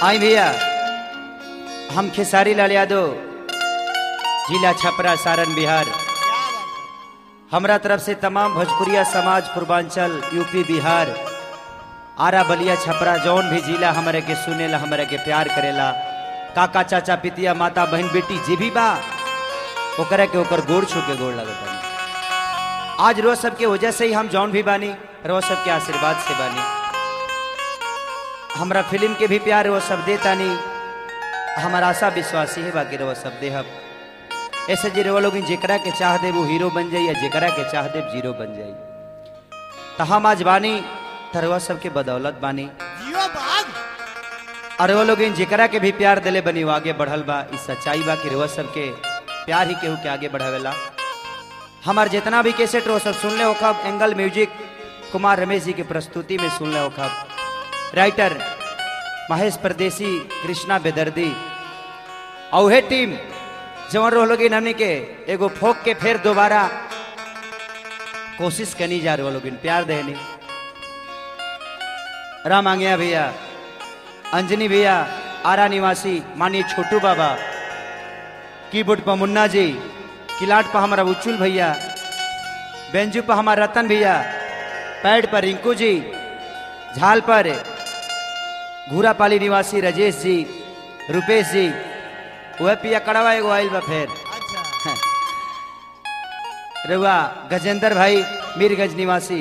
आई भैया हम खेसारी लाल यादव जिला छपरा सारण बिहार हमरा तरफ से तमाम भोजपुरिया समाज पूर्वांचल यूपी बिहार आरा बलिया छपरा जौन भी जिला हमारे के सुनेला हमारे के प्यार करेला काका चाचा पितिया माता बहन बेटी जे भी बा ओकरा के ओकर गोड़ छू के गोड़ लगत बानी आज रोज सबके वजह से ही हम जौन भी बानी रोज सबके आशीर्वाद से बानी हमरा फिल्म के भी प्यार वो सब देतानी हमारा आशा विश्वासी है बाकी वो सब देहब ऐसे जे वो लोग जेकरा के चाह दे वो हीरो बन जाई या जेकरा के चाह दे जीरो बन जाई तो हम आज बानी तरवा सबके बदौलत बानी जियो बाघ और वो लोग जेकरा के भी प्यार दिले बनी वो आगे बढ़ल बा इस सच्चाई बा कि रोज सबके प्यार ही केहू के आगे बढ़ावेला हमार जितना भी कैसेट रो सब सुन ले हो खब एंगल म्यूजिक कुमार रमेश जी की प्रस्तुति में सुन ले हो खब राइटर महेश परदेसी कृष्णा बेदर्दी औहे टीम जवन रो लोग हमने के एगो फोक के फिर दोबारा कोशिश करनी जा रहे लोग प्यार देनी राम आंगिया भैया अंजनी भैया आरा निवासी मानिए छोटू बाबा कीबोर्ड पर मुन्ना जी किलाट पर हमारा उच्चुल भैया बेंजू पर हमारा रतन भैया पैड पर रिंकू जी झाल पर घूरापाली निवासी राजेश जी रुपेश जी वह पिया कड़वा एगो आइल बा फिर अच्छा रुआ गजेंद्र भाई मीरगंज निवासी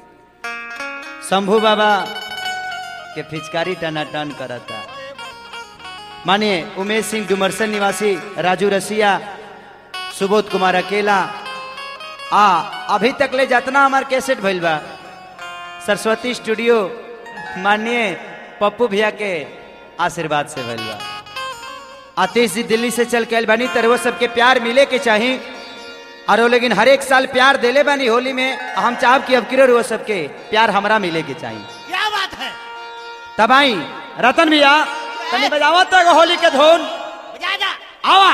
शंभू बाबा के फिचकारी टनाटन करता मानिए उमेश सिंह डुमरसन निवासी राजू रसिया सुबोध कुमार अकेला आ अभी तक ले जितना हमार कैसेट भइल बा सरस्वती स्टूडियो मानिए पप्पू भैया के आशीर्वाद से भइल बा आतिश जी दिल्ली से चल के आइल बानी तर वो सबके प्यार मिले के चाही और वो लेकिन हर एक साल प्यार देले बानी होली में हम चाहब कि अब किरो वो सबके प्यार हमरा मिले के चाहिए क्या बात है तब आई रतन भैया तनी बजावा तक होली के धुन बजा जा आवा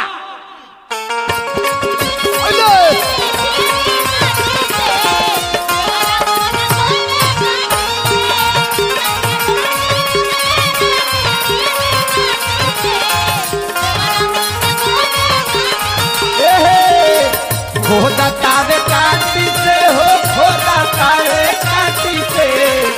खोदा तावे काटी से हो खोदा तावे काटी से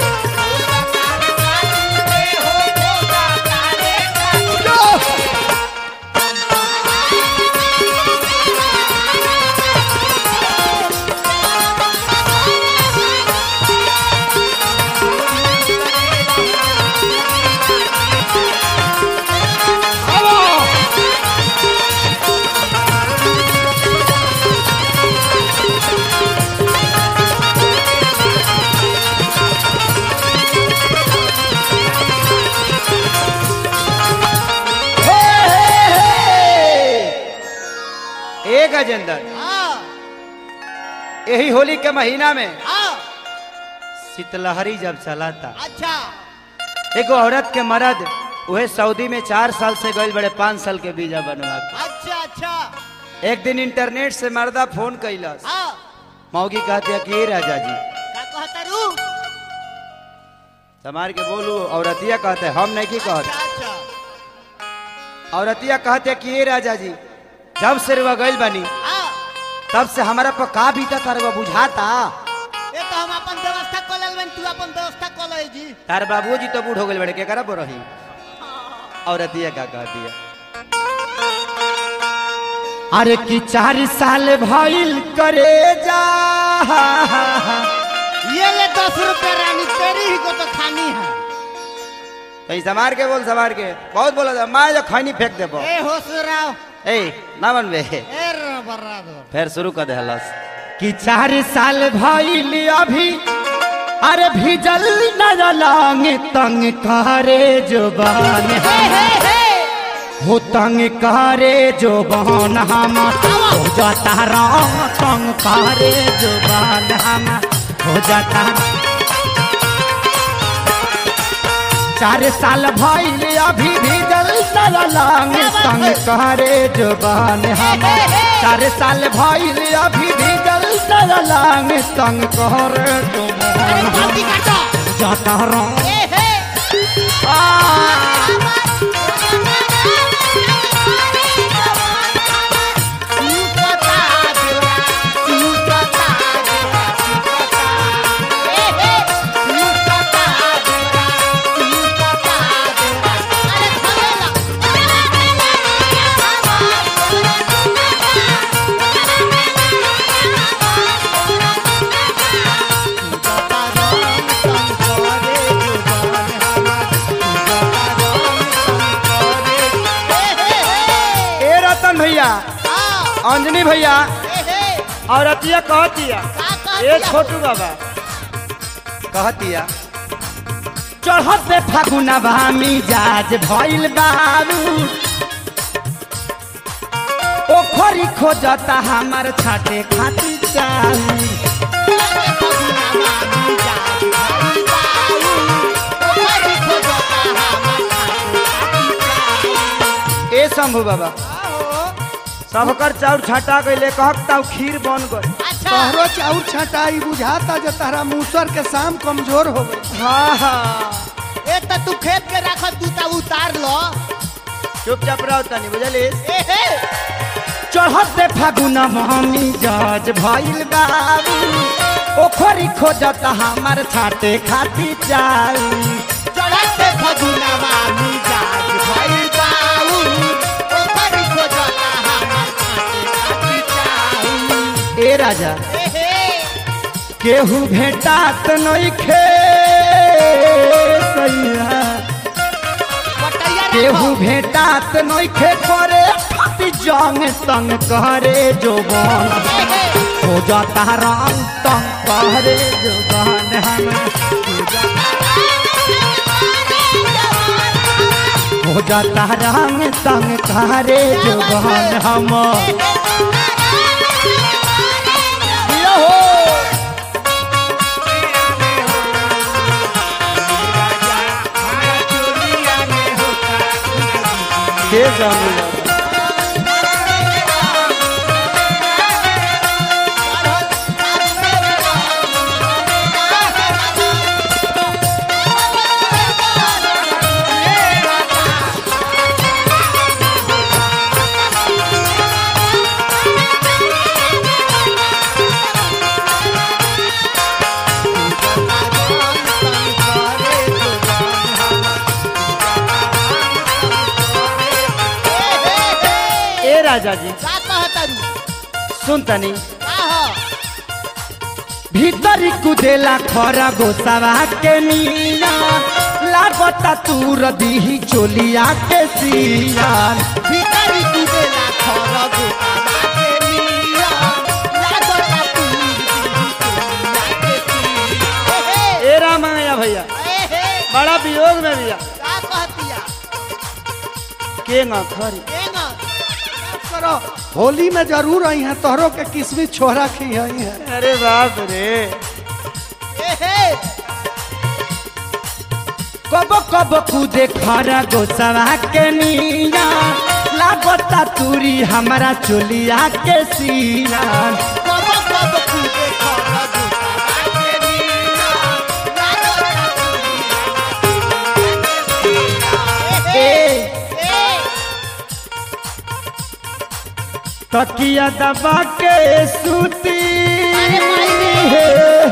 हे, हे, हे। ए गजेंद्र हाँ यही होली के महीना में हाँ शीतलहरी जब चला था अच्छा एगो औरत के मर्द वह सऊदी में चार साल से गए बड़े पाँच साल के वीजा बनवा के। अच्छा अच्छा एक दिन इंटरनेट से मर्दा फोन कैलस हाँ मौगी कहती है कि "ए राजा जी का कहता रू समार के बोलू औरतिया कहते हम नहीं की कहते अच्छा अच्छा औरतिया कहते कि "ए राजा जी जब से रुआ गइल बनी हाँ तब से हमारा पर का बीता था रुआ बुझाता ये तो हम अपन व्यवस्था कर लेल बन तू अपन व्यवस्था कर ले जी तार बाबू जी तो बूढ़ हो गए बड़े के करा रही औरतिया का कहती है अरे कि चार साल भइल करे जा ये ले दस रुपए रानी तेरी ही को तो खानी है कहीं समार के बोल समार के बहुत बोला था मैं जो खैनी फेंक देबो ए होसराव ए ना बनबे ए बर्रादो फिर शुरू कर दे हलस कि चार साल भइल अभी अरे भिजल न लांग तंग करे जुबान हे हे हे हो तंग करे जुबान हम हो जाता रंग तंग करे जुबान हम हो जाता चार साल भइल अभी भिजल न लांग तंग करे जुबान हम चार साल भइल अभी भिजल न लांग तंग करे जुबान हम बाल्टी काटो जाता रंग ए हे आ अंजनी भैया ए हे औरतिया कहतिया का ए कहतिया छोटू बाबा कहतिया चढ़ते फागुनवा मिजाज भइल बारू ओखरी खोजता हमार छाटे खाती चालू ए शंभू बाबा सबकर चाउर छाटा गईले कहता खीर बन गई अच्छा तोहरो चाउर छटाई बुझाता जे तहरा मूसर के शाम कमजोर हो गई हाँ हाँ ए त तू खेत के रख तू त उतार लो चुपचाप रहो तनी बुझली ए हे चढ़ते फागुन मम्मी जज भइल बाबू ओखरी खोजता हमार छाटे खाती चालू चढ़ते फगुनवा मिजाज भइल बाऊ ओकरी खोजता हमार खाती चाऊ ए राजा ए हे केहू भेटात नइखे सैया बटैया केहू रखो भेटात नइखे करे खाती जंग तंग करे जोबन ए हे हो जाता रंग तंग करे जोबन हम हो जाता रंग तंग करे जोबन हम यो हो के जाने ए राजा जी का कहतरू सुन तनी का हो भीतरी कुदेला खरा गोसावा के मीना लागता तूर दीही चोलिया के सिया भीतरी कुदेला खरब के नीला लागता तू ए हे ए रामैया भैया ए हे बड़ा वियोग में भैया का कहतिया के न खरी एंगा करो होली में जरूर आई है तोहरो के किस्मी छोरा खी आई है अरे बाप रे ए हे कब कब कूदे खरा गोसावा के मीना लागता तूरी हमारा चोलिया के सिया कब कब कुदे खरब के नीला लागता तू ए ए हे ए तकिया दबा के सूती अरे भाई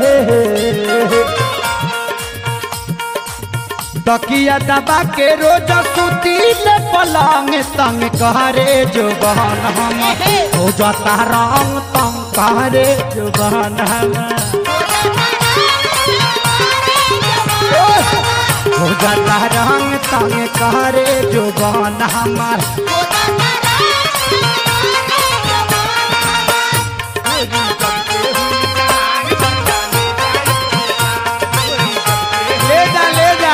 तकिया दबा के रोज सूती ले पलंग तंग करे जो बहन हम हो जाता रंग तंग करे जो बहन हम हो जाता रंग तंग करे जो बहन हमार ले जा ले जा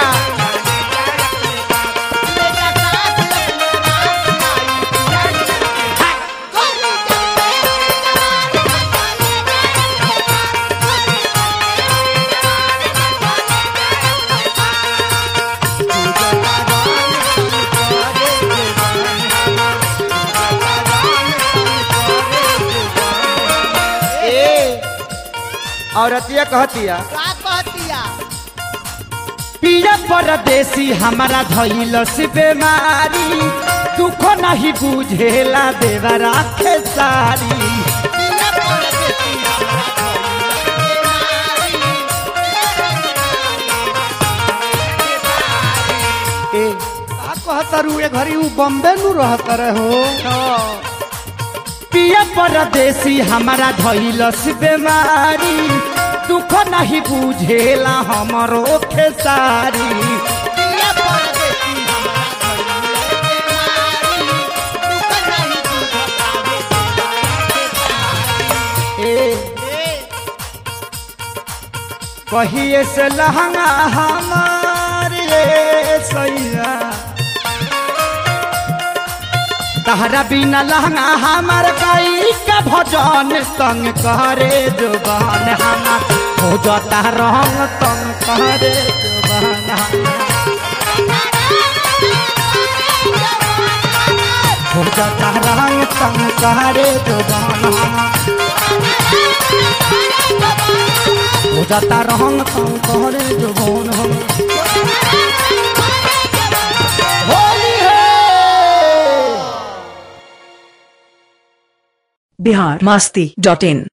ए औरतिया कहतिया का कहतिया पिया परदेसी हमारा धैल से बेमारी दुख नहीं बुझेला देवा राखे सारी पिया परदेसी हमरा ए का कहतरू ए घड़ी उ बम्बे नु रहत रहे हो पिया परदेसी हमारा धैल से बेमारी दुख नहीं बुझेला हमरो खेसारी पिया परदेसी हमरा कहिए से लहंगा हमार रे सैया तहरा बिना लहंगा हमार गई का भजन तंग करे जुबान हमार हो जाता रंग तंग करे जुबान हमार हो जाता रंग तंग करे जुबान हमार हो जाता रंग तंग करे जुबान हमार होली है बिहार मस्ती डॉट इन